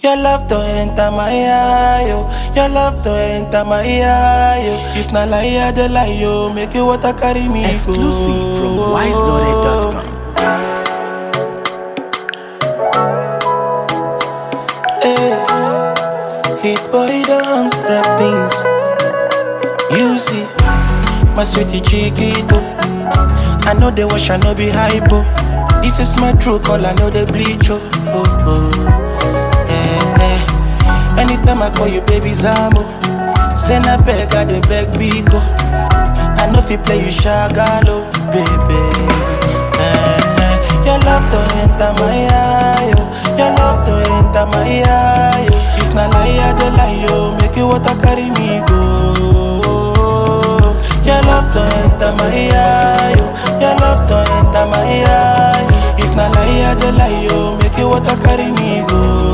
Your love to enter my eye, yo. Your love to enter my eye, yo. If not lie, I dey lie, yo. Make you water carry me Exclusive from go. wiseloaded.com. Hey, hit boy don't scrap things. You see, my sweetie chiquito. I know they wash, I know be hypo. This is my true call, I know they bleach. Oh, oh, oh. Eh, eh. Anytime I call you, baby Zambo. Send a beg, I dey beg Biko. I know if you play, you shagalo, baby. Eh, eh. Your love to enter my eye, yo. Your love to enter my eye, yo. If na lie, I dey lie, yo. Make you water carry me go. Your love to enter my eye, yo. Your love to enter my eye. If na lie, I dey lie, yo. Make you water carry me go.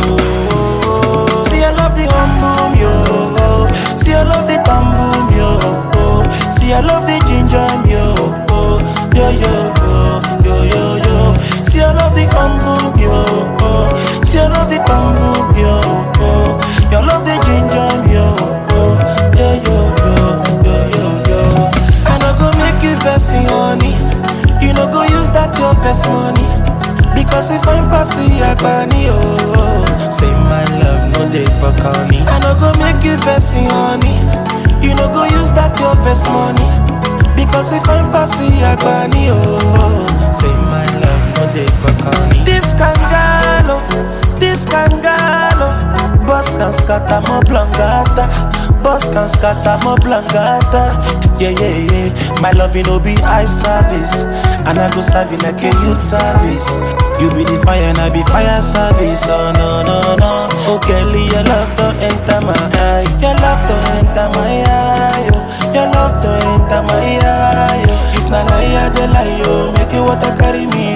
See, I love the hum boom, yo. See, I love the thumb boom, yo. See, I love the ginger, yo. Yo, yo, yo, yo, yo, yo. See, I love the hum boom, yo. See, I love the thumb boom, yo. You love the ginger, yo. Yo, yo, yo, yo, yo, yo. I no go make you vex, honey. You no go use that your best money. Because if I'm passing Agbani, oh Say my love, no day for corny I no go make you vex, honey You no go use that your best money Because if I'm passing Agbani, oh Say my love, no day for corny This kangalo, this kangalo Boss can scatter mo blangata Boss can scatter mo blangata Yeah, yeah, yeah My love, you know, be eye service And I go serve you like a youth service You be the fire and I be fire service Oh, no, no, no Oh, Kelly, your love to enter my eye Your love to enter my eye oh. Your love to enter my eye oh. If na lie, I dey lie, oh Make you water carry me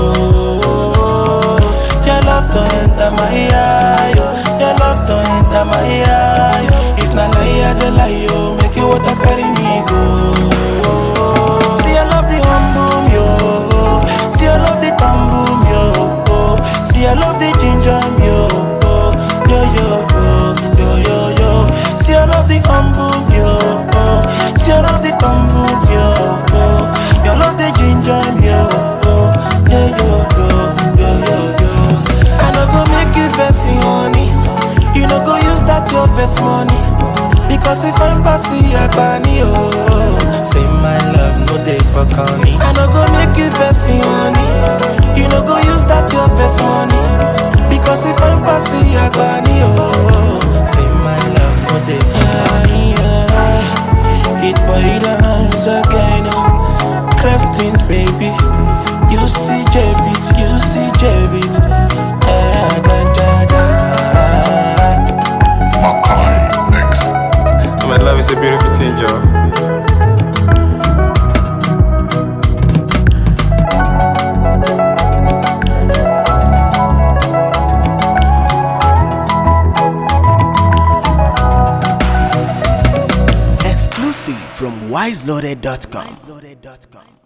go Your love to enter my eye oh. Your love to enter my eye oh. If na lie, I dey lie, oh Make you water carry me go See, I love the hum boom, yo See, I love the thumb boom, yo See, I love the ginger, yo Yo, yo, yo, yo, yo, yo See, I love the hum boom, yo See, I love the thumb boom, yo You love the ginger, yo Yo, yo, yo, yo, yo, yo I no go make you vex, honey You no go use that your best money Because if I'm passing Agbani, oh Say my love, no day for corny I no go make you vex, honey You no go use that your best money Because if I'm passing Agbani, oh Say my love, no day for corny Hit boy dance again, oh Craftings, baby You see J-Beat, you see J-Beat Eh, ganja, da Makai next. My love is a beautiful thing, Joe. Exclusive from wiseloaded.com.